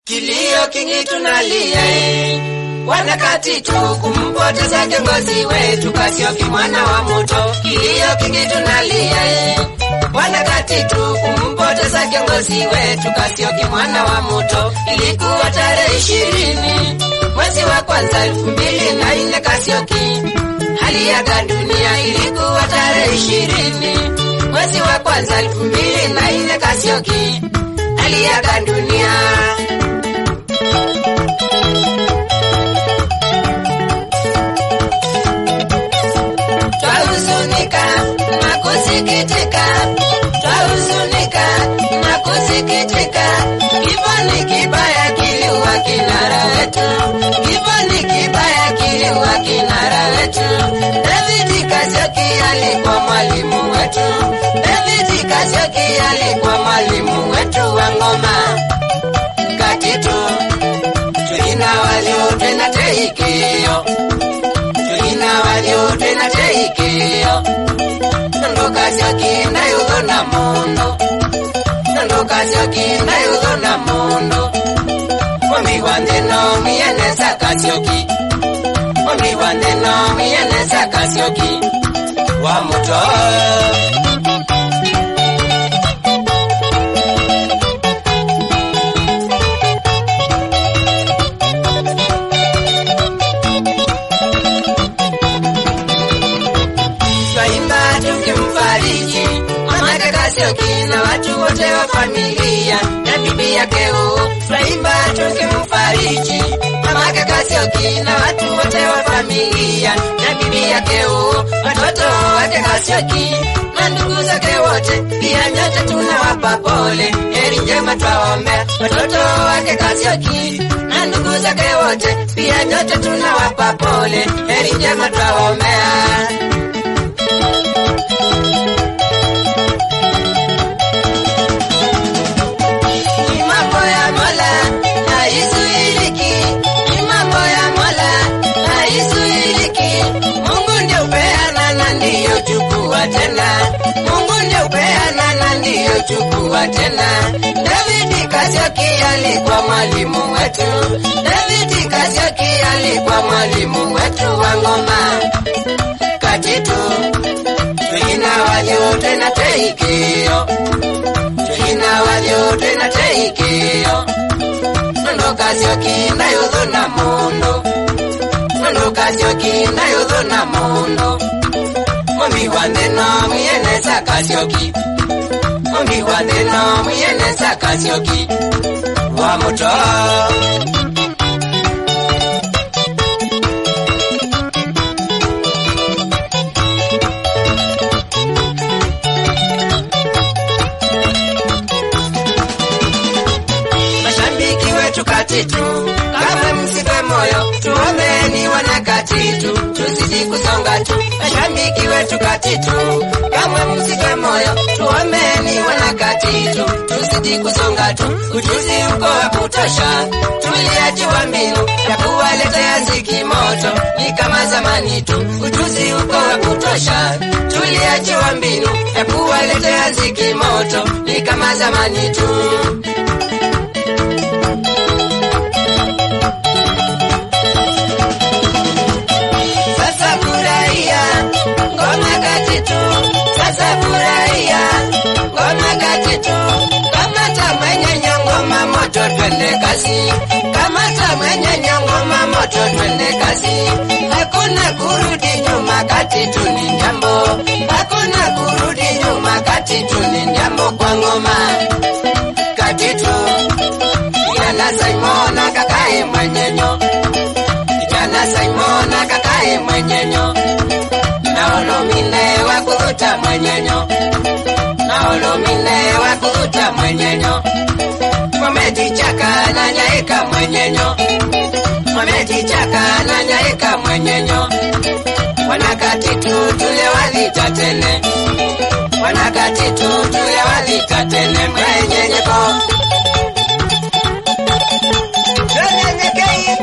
Kilio kingi tunalia eh. Wanakati tu kumpoteza kiongozi wetu Kasioki mwana wa moto. Kilio kingi tunalia eh. Wanakati tu kumpoteza kiongozi wetu Kasioki mwana wa moto. Ilikuwa tarehe ishirini mwezi wa kwanza elfu mbili na nne Kasioki aliaga dunia. Ilikuwa tarehe ishirini mwezi wa kwanza elfu mbili na nne Kasioki aliaga dunia. Twahuzunika na kusikitika, twahuzunika na kusikitika. Kifo ni kibaya kiliua kinara wetu, kifo ni kibaya kiliua kinara wetu. David Kasioki alikuwa mwalimu wetu, David Kasioki alikuwa mwalimu wetu wa ngoma katitu tulina walio tena teikio tulina walio tena teikio nondo Kasioki ndayudho na mundo nondo Kasioki ndayudho na mundo Mami wandeno mienesa Kasioki Mami wandeno mienesa Kasioki wa muto twaimba tukimfariji mamake Kasioki na watu wote wa familia na bibi yake huo. Twaimba tukimfariji mamake Kasioki na watu wote wa familia na bibi yake huo, watoto wake Kasioki na ndugu zake wote, pia nyote tunawapa pole. Heri njema twaombea watoto wake Kasioki na ndugu zake wote, pia nyote tunawapa pole. Heri njema twaombea. Ni mambo ya Mola haizuiliki, ni mambo ya Mola haizuiliki. Mungu ndio upeana na ndiyo chukua tena, Mungu ndio upeana na ndiyo chukua tena. David Kasioki alikuwa mwalimu wetu, David Kasioki alikuwa mwalimu wetu wa ngoma katitu tulina walio tena teikio tulina walio tena teikio nondo Kasioki ndayudho na mundo nondo Kasioki ndayudho na mundo momi wandeno mwienesa Kasioki momi wandeno mwienesa Kasioki wa muto mashabiki wetu katitu, kama msife moyo, tuombeni wana katitu, tuzidi kusonga tu. Mashabiki wetu katitu, kama msife moyo, tuombeni wana katitu, tuzidi kusonga tu. Ujuzi uko wa kutosha, tuliachiwa mbinu ya kuwaletea ziki moto, ni kama zamani tu. Ujuzi uko wa kutosha, tuliachiwa mbinu ya kuwaletea ziki moto, ni kama zamani tu. Sasa furahia ngoma katitu, sasa furahia ngoma katitu. Kamata mwenye nyongoma moto, twende kasi. Kamata mwenye nyongoma moto, twende kasi. Hakuna kurudi nyuma, katitu ni jambo. Hakuna kurudi nyuma, katitu ni jambo kwa ngoma katitu. Kijana Simon akakae mwenyenyo kijana Simon akakae mwenyenyo na olomine wa kuvuta mwenyenyo na olomine wa kuvuta mwenyenyo mwametichaka na nyaika mwenyenyo mwametichaka na nyaika mwenyenyo wanakatitu tule walita tene wanakatitu tule walita tene mwenyenyeko Mwenyenyekei.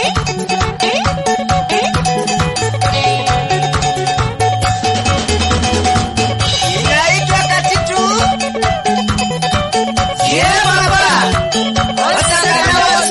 Inaitwa katitu. Yeah, baba. Osaka na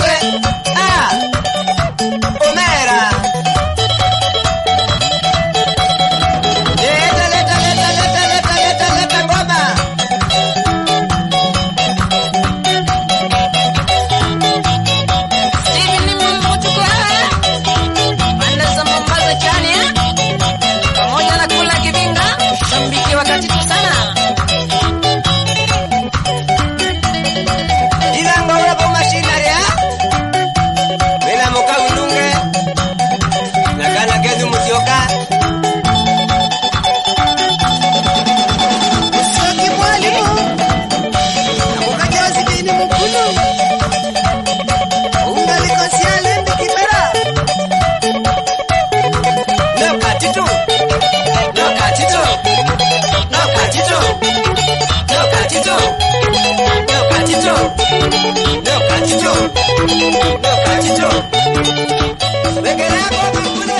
kachito. Leo kachito. Leo kachito. Wekelea kwa makuna